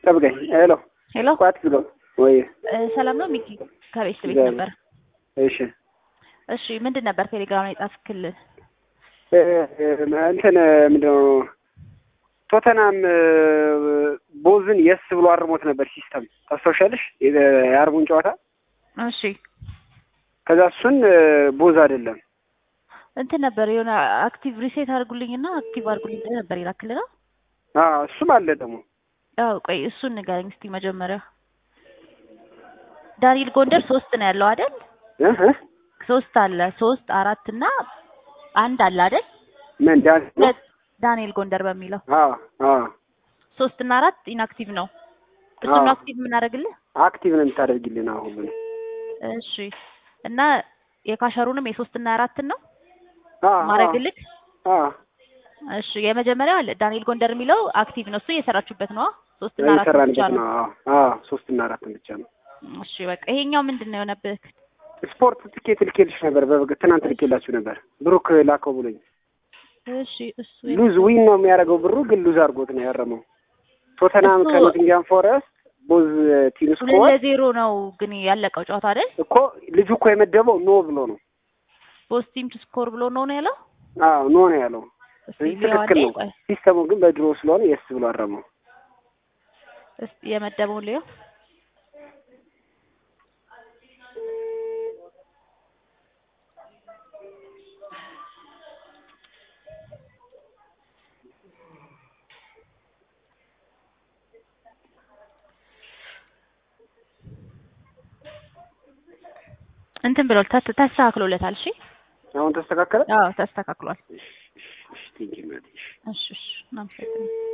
ጠብቀኝ። ሄሎ ሄሎ ቋት ብሎ ወይ እ፣ ሰላም ነው ሚኪ ከቤት ቤት እግዚአብሔር። ነበር። እሺ እሺ ምንድን ነበር ቴሌግራም ላይ ጻፍክልን? እ፣ እ፣ እንትን ምንድነው ቶተናም እ፣ ቦዝን የስ ብሎ አርሞት ነበር ሲስተም ታስታውሻለሽ? የ- የአርቡን ጨዋታ እሺ ከዛ እሱን እ፣ ቦዝ አይደለም እንትን ነበር የሆነ አክቲቭ ሪሴት አድርጉልኝና አክቲቭ አድርጉልኝ ብለህ ነበር ይላክልና አዎ እሱም አለ ደግሞ ያው ቆይ እሱን ንገረኝ እስቲ መጀመሪያ። ዳንኤል ጎንደር ሶስት ነው ያለው አይደል? እ እ ሶስት አለ ሶስት አራት እና አንድ አለ አይደል? ምን ዳን ሁለት ዳንኤል ጎንደር በሚለው አዎ አዎ ሶስት እና አራት ኢንአክቲቭ ነው። እሱን አዎ። አክቲቭ የምናደርግልህ አክቲቭ ነው የምታደርጊልን አሁን ሁሉንም እሺ። እና የካሸሩንም የሶስት እና አራትን ነው አዎ ማድረግልህ። አዎ እሺ የመጀመሪያው አለ ዳንኤል ጎንደር የሚለው አክቲቭ ነው። እሱ እየሰራችሁበት ነው። ሶስት እና አራት ብቻ እየሰራንበት ነው። ነው። አዎ አዎ ሶስት እና አራትን ብቻ ነው። እሺ በቃ ይሄኛው ምንድን ነው የሆነብህ? ስፖርት ትኬት ልኬልሽ ነበር። በበግ ትናንት ልኬላችሁ ነበር። ብሩክ ላከው ብሎኝ እሺ እሱ ሉዝ ዊን ነው የሚያደርገው ብሩ ግን ሉዝ አድርጎት ነው ያረመው። ቶተናም እሱ- ከኖቲንግሃም ፎረስት ቦዝ ቲም ሁለት ስኮር ለዜሮ ነው ግን ያለቀው ጨዋታ አይደል? እኮ ልጁ እኮ የመደበው ኖ ብሎ ነው። ቦስ ቲም ቱ ስኮር ብሎ ነው ነው ያለው። አዎ ኖ ነው ያለው። እስቲ ስለዚህ ሊያው ትክክል አንዴ ነው። ቆይ ሲስተሙ ግን በድሮ ስለሆነ የስ ብሎ አረመው። እስቲ የመደበውን ሊየው። እንትን ብሎ ተስ- ተስተካክሎለታል። እሺ አሁን ተስተካከለ። አዎ ተስተካክሏል። እሺ እሺ ቴንኪው እናቴ። እሺ። እሺ እሺ እናመሰግናለን።